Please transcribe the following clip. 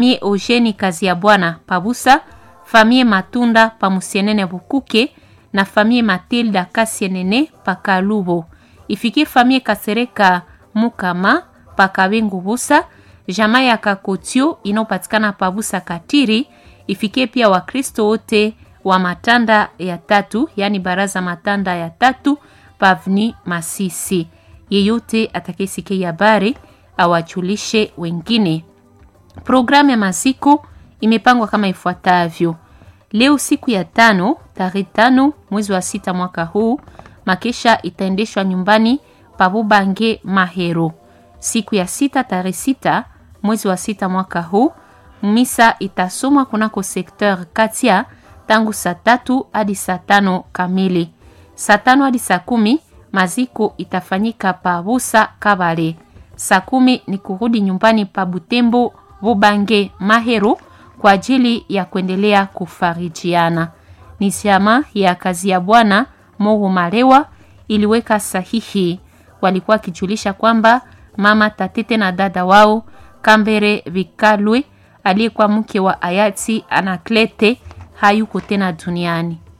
famie Eugeni kazi ya bwana Pabusa, famie Matunda pa Musienene Bukuke na famie Matilda Kasienene pa Kalubo. Ifikie famie Kasereka Mukama pa Kabengu Busa, jamaa ya Kakotio inayopatikana pa Busa Katiri. Ifikie pia Wakristo wote wa matanda ya tatu, yani baraza matanda ya tatu pavni Masisi. Yeyote atakayesikia habari awajulishe wengine. Programu ya maziko imepangwa kama ifuatavyo: leo siku ya tano tarehe tano mwezi wa sita mwaka huu, makesha itaendeshwa nyumbani Pabubange Mahero. Siku ya sita tarehe sita mwezi wa sita mwaka huu, misa itasomwa kunako sekteur Katia tangu saa tatu hadi saa tano kamili. Saa tano hadi saa kumi maziko itafanyika pa Busa Kabale. Saa kumi ni kurudi nyumbani pa Butembo Bubange Mahero kwa ajili ya kuendelea kufarijiana. Ni chama ya kazi ya bwana Mohu Malewa iliweka sahihi. Walikuwa wakijulisha kwamba mama Tatete na dada wao Kambere Vikalwe aliyekuwa mke wa hayati Anaklete hayuko tena duniani.